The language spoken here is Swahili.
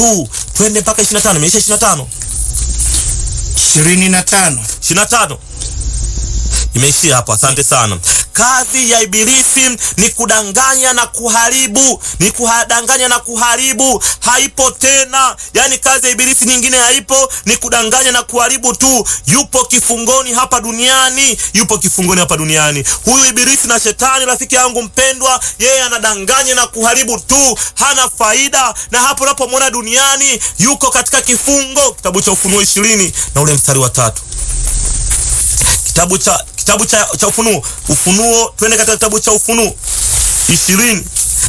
huu twende mpaka 25 imeisha 25 ishirini na tano 25 imeishia hapo. Asante sana. Kazi ya Ibilisi ni kudanganya na kuharibu, ni kudanganya na kuharibu, haipo tena. Yani kazi ya Ibilisi nyingine haipo, ni kudanganya na kuharibu tu. Yupo kifungoni hapa duniani, yupo kifungoni hapa duniani. Huyu Ibilisi na Shetani, rafiki yangu mpendwa, yeye anadanganya na kuharibu tu, hana faida. Na hapo unapomwona duniani, yuko katika kifungo. Kitabu cha Ufunuo ishirini na ule mstari wa tatu kitabu cha kitabu cha, cha Ufunuo Ufunuo, twende katika kitabu cha Ufunuo ishirini